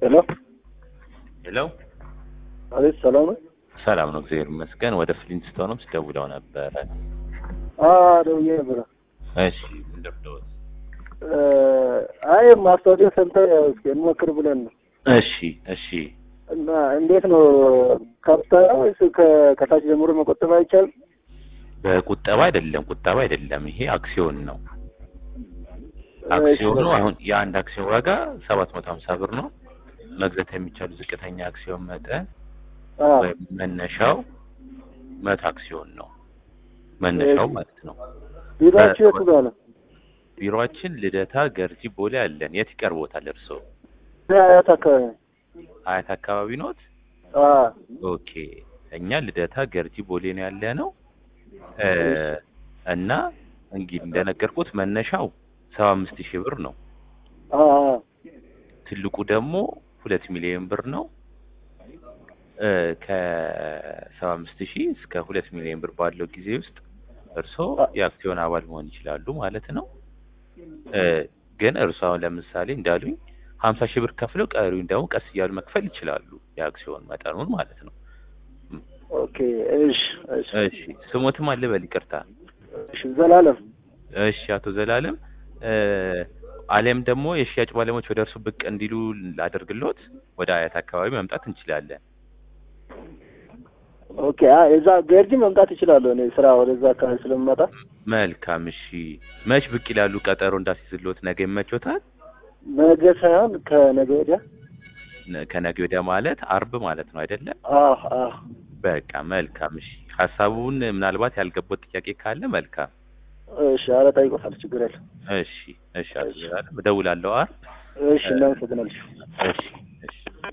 ሄሎ ሄሎ አቤት፣ ሰላም ነው? ሰላም ነው፣ እግዚአብሔር ይመስገን። ወደ ፍሊንትስቶንም ስደውለው ነበረ። አዎ ደውዬ ነበረ። እሺ ምን ደብደውት? አይ ማስታወቂያ ሰምተን ያው እስኪ እንሞክር ብለን ነው። እሺ እሺ። እና እንዴት ነው ካፒታል ነው ወይስ ከ- ከታች ጀምሮ መቆጠብ አይቻልም? በቁጠባ አይደለም፣ ቁጠባ አይደለም። ይሄ አክሲዮን ነው። አክሲዮኑ አሁን የአንድ አክሲዮን ዋጋ ሰባት መቶ ሀምሳ ብር ነው። መግዛት የሚቻሉ ዝቅተኛ አክሲዮን መጠን አዎ ወይም መነሻው መቶ አክሲዮን ነው። መነሻው ማለት ነው። ቢሮአችሁ የቱ ጋር ነው? ቢሮአችን ልደታ ገርጂ ቦሌ አለን። የት ይቀርቦታል እርስዎ? አያት አካባቢ ነው። አያት አካባቢ ኖት? አዎ ኦኬ እኛ ልደታ ገርጂ ቦሌ ነው ያለ ነው እ እና እንግዲህ እንደነገርኩት መነሻው ሰባ አምስት ሺህ ብር ነው። አዎ አዎ ትልቁ ደግሞ ሁለት ሚሊዮን ብር ነው። እ ከሰባ አምስት ሺህ እስከ ሁለት ሚሊዮን ብር ባለው ጊዜ ውስጥ እርስዎ የአክሲዮን አባል መሆን ይችላሉ ማለት ነው። እ ግን እርስዎ አሁን ለምሳሌ እንዳሉኝ ሀምሳ ሺህ ብር ከፍለው ቀሪውን ደግሞ ቀስ እያሉ መክፈል ይችላሉ የአክሲዮን መጠኑን ማለት ነው። ኦኬ እሺ እሺ እሺ ስሞትም አለ በል ይቅርታ። እሺ ዘላለም እሺ አቶ ዘላለም እ አሊያም ደግሞ የሽያጭ ባለሙያዎች ወደ እርሱ ብቅ እንዲሉ ላደርግሎት ወደ አያት አካባቢ መምጣት እንችላለን። ኦኬ አ እዛ ገርጂ መምጣት እችላለሁ እኔ ስራ ወደዛ አካባቢ ስለምመጣ መልካም እሺ። መች ብቅ ይላሉ? ቀጠሮ እንዳስይዝሎት ነገ ይመቾታል? ነገ ሳይሆን ከነገ ወዲያ ነ- ከነገ ወዲያ ማለት አርብ ማለት ነው አይደለም? አዎ አዎ በቃ መልካም እሺ። ሀሳቡን ምናልባት ያልገባው ጥያቄ ካለ መልካም እሺ ኧረ ጠይቆታል ችግር የለም እሺ እሺ። አቶ ዘላለም እደውላለሁ አርብ። እሺ እናመሰግናለን እሺ